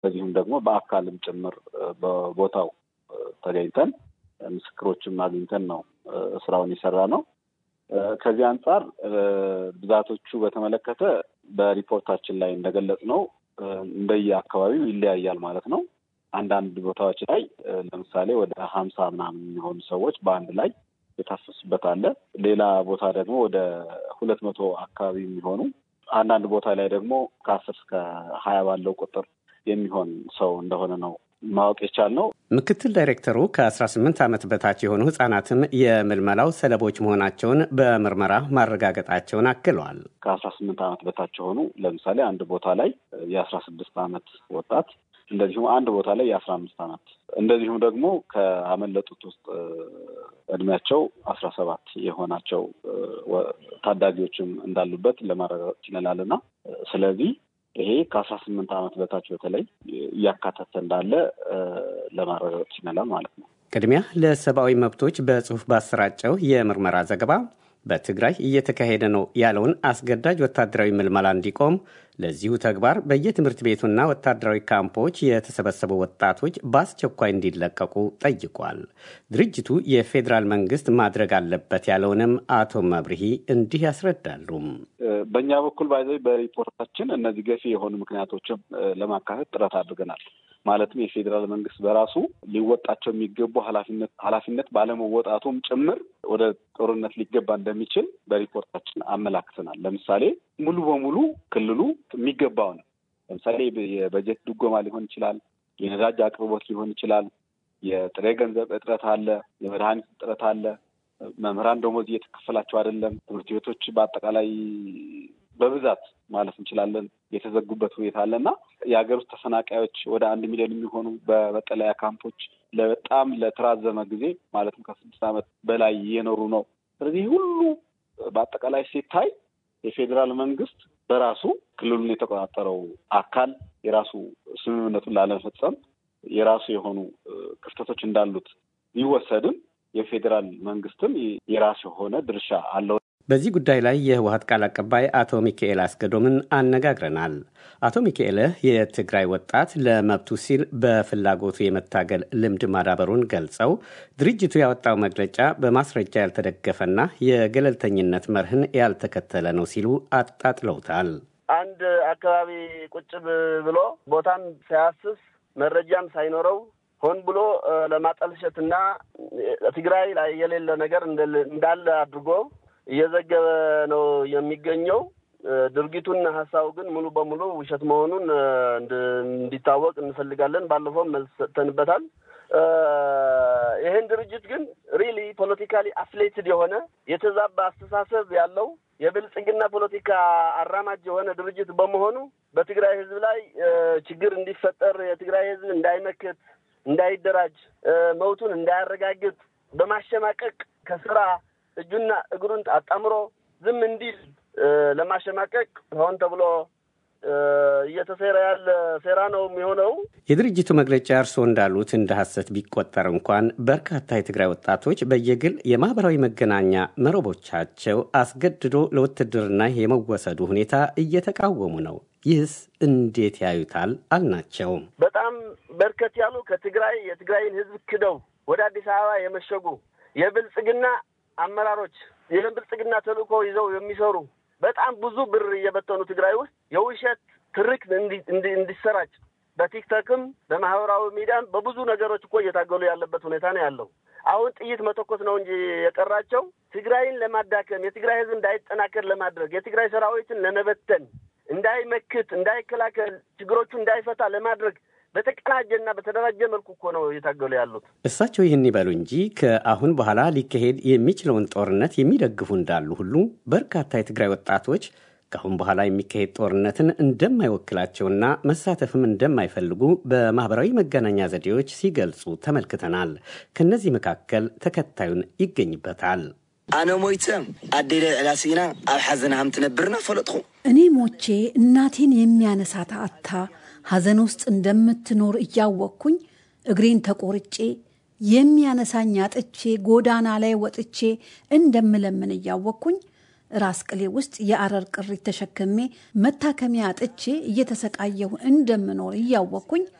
በዚሁም ደግሞ በአካልም ጭምር በቦታው ተገኝተን ምስክሮችም አግኝተን ነው ስራውን የሰራ ነው። ከዚህ አንጻር ብዛቶቹ በተመለከተ በሪፖርታችን ላይ እንደገለጽ ነው እንደየ አካባቢው ይለያያል ማለት ነው። አንዳንድ ቦታዎች ላይ ለምሳሌ ወደ ሀምሳ ምናምን የሚሆኑ ሰዎች በአንድ ላይ የታፈሱበት አለ። ሌላ ቦታ ደግሞ ወደ ሁለት መቶ አካባቢ የሚሆኑ አንዳንድ ቦታ ላይ ደግሞ ከአስር እስከ ሀያ ባለው ቁጥር የሚሆን ሰው እንደሆነ ነው ማወቅ የቻልነው። ምክትል ዳይሬክተሩ ከ18 ዓመት በታች የሆኑ ህጻናትም የምልመላው ሰለቦች መሆናቸውን በምርመራ ማረጋገጣቸውን አክለዋል። ከአስራ ስምንት ዓመት በታች የሆኑ ለምሳሌ አንድ ቦታ ላይ የአስራ ስድስት ዓመት ወጣት እንደዚሁም አንድ ቦታ ላይ የአስራ አምስት ዓመት እንደዚሁም ደግሞ ከአመለጡት ውስጥ እድሜያቸው አስራ ሰባት የሆናቸው ታዳጊዎችም እንዳሉበት ለማረጋገጥ ችለናል እና ስለዚህ ይሄ ከአስራ ስምንት ዓመት በታች በተለይ እያካተተ እንዳለ ለማረጋገጥ ችለናል ማለት ነው። ቅድሚያ ለሰብአዊ መብቶች በጽሁፍ ባሰራጨው የምርመራ ዘገባ በትግራይ እየተካሄደ ነው ያለውን አስገዳጅ ወታደራዊ ምልመላ እንዲቆም ለዚሁ ተግባር በየትምህርት ቤቱና ወታደራዊ ካምፖች የተሰበሰቡ ወጣቶች በአስቸኳይ እንዲለቀቁ ጠይቋል። ድርጅቱ የፌዴራል መንግስት ማድረግ አለበት ያለውንም አቶ መብርሂ እንዲህ ያስረዳሉ። በእኛ በኩል ባይዘ በሪፖርታችን እነዚህ ገፊ የሆኑ ምክንያቶችም ለማካተት ጥረት አድርገናል። ማለትም የፌዴራል መንግስት በራሱ ሊወጣቸው የሚገቡ ኃላፊነት ኃላፊነት ባለመወጣቱም ጭምር ወደ ጦርነት ሊገባ እንደሚችል በሪፖርታችን አመላክተናል። ለምሳሌ ሙሉ በሙሉ ክልሉ የሚገባው ነው። ለምሳሌ የበጀት ድጎማ ሊሆን ይችላል፣ የነዳጅ አቅርቦት ሊሆን ይችላል፣ የጥሬ ገንዘብ እጥረት አለ፣ የመድኃኒት እጥረት አለ፣ መምህራን ደሞዝ እየተከፈላቸው አይደለም፣ ትምህርት ቤቶች በአጠቃላይ በብዛት ማለት እንችላለን የተዘጉበት ሁኔታ አለ እና የሀገር ውስጥ ተፈናቃዮች ወደ አንድ ሚሊዮን የሚሆኑ በመጠለያ ካምፖች በጣም ለተራዘመ ጊዜ ማለትም ከስድስት ዓመት በላይ እየኖሩ ነው። ስለዚህ ሁሉ በአጠቃላይ ሲታይ የፌዴራል መንግስት በራሱ ክልሉን የተቆጣጠረው አካል የራሱ ስምምነቱን ላለመፈጸም የራሱ የሆኑ ክፍተቶች እንዳሉት ቢወሰድም የፌዴራል መንግስትም የራሱ የሆነ ድርሻ አለው። በዚህ ጉዳይ ላይ የህወሀት ቃል አቀባይ አቶ ሚካኤል አስገዶምን አነጋግረናል። አቶ ሚካኤል የትግራይ ወጣት ለመብቱ ሲል በፍላጎቱ የመታገል ልምድ ማዳበሩን ገልጸው ድርጅቱ ያወጣው መግለጫ በማስረጃ ያልተደገፈና የገለልተኝነት መርህን ያልተከተለ ነው ሲሉ አጣጥለውታል። አንድ አካባቢ ቁጭ ብሎ ቦታን ሳያስስ መረጃም ሳይኖረው ሆን ብሎ ለማጠልሸትና ትግራይ ላይ የሌለ ነገር እንዳለ አድርጎ እየዘገበ ነው የሚገኘው። ድርጊቱና ሀሳቡ ግን ሙሉ በሙሉ ውሸት መሆኑን እንዲታወቅ እንፈልጋለን። ባለፈውም መልስ ሰጥተንበታል። ይህን ድርጅት ግን ሪሊ ፖለቲካሊ አፍሌትድ የሆነ የተዛባ አስተሳሰብ ያለው የብልጽግና ፖለቲካ አራማጅ የሆነ ድርጅት በመሆኑ በትግራይ ሕዝብ ላይ ችግር እንዲፈጠር የትግራይ ሕዝብ እንዳይመክት፣ እንዳይደራጅ፣ መብቱን እንዳያረጋግጥ በማሸማቀቅ ከስራ እጁና እግሩን አጣምሮ ዝም እንዲል ለማሸማቀቅ ሆን ተብሎ እየተሴረ ያለ ሴራ ነው የሚሆነው። የድርጅቱ መግለጫ እርስዎ እንዳሉት እንደ ሐሰት ቢቆጠር እንኳን በርካታ የትግራይ ወጣቶች በየግል የማህበራዊ መገናኛ መረቦቻቸው አስገድዶ ለውትድርና የመወሰዱ ሁኔታ እየተቃወሙ ነው። ይህስ እንዴት ያዩታል? አልናቸውም። በጣም በርከት ያሉ ከትግራይ የትግራይን ህዝብ ክደው ወደ አዲስ አበባ የመሸጉ የብልጽግና አመራሮች የብልጽግና ተልእኮ ይዘው የሚሰሩ በጣም ብዙ ብር እየበተኑ ትግራይ ውስጥ የውሸት ትርክ እንዲሰራጭ በቲክቶክም በማህበራዊ ሚዲያም በብዙ ነገሮች እኮ እየታገሉ ያለበት ሁኔታ ነው ያለው። አሁን ጥይት መተኮስ ነው እንጂ የቀራቸው ትግራይን ለማዳከም የትግራይ ህዝብ እንዳይጠናከር ለማድረግ የትግራይ ሰራዊትን ለመበተን እንዳይመክት፣ እንዳይከላከል፣ ችግሮቹ እንዳይፈታ ለማድረግ በተቀናጀና በተደራጀ መልኩ እኮ ነው እየታገሉ ያሉት። እሳቸው ይህን ይበሉ እንጂ ከአሁን በኋላ ሊካሄድ የሚችለውን ጦርነት የሚደግፉ እንዳሉ ሁሉ በርካታ የትግራይ ወጣቶች ከአሁን በኋላ የሚካሄድ ጦርነትን እንደማይወክላቸውና መሳተፍም እንደማይፈልጉ በማህበራዊ መገናኛ ዘዴዎች ሲገልጹ ተመልክተናል። ከእነዚህ መካከል ተከታዩን ይገኝበታል። ኣነ ሞይተ ኣዴለ ዕላሲና ኣብ ሓዘን ሃም ትነብርና ፈለጥኹ እኔ ሞቼ እናቴን የሚያነሳት አታ ሐዘን ውስጥ እንደምትኖር እያወቅኩኝ እግሬን ተቆርጬ የሚያነሳኝ አጥቼ ጎዳና ላይ ወጥቼ እንደምለምን እያወቅኩኝ ራስ ቅሌ ውስጥ የአረር ቅሪት ተሸክሜ መታከሚያ አጥቼ እየተሰቃየሁ እንደምኖር እያወቅኩኝ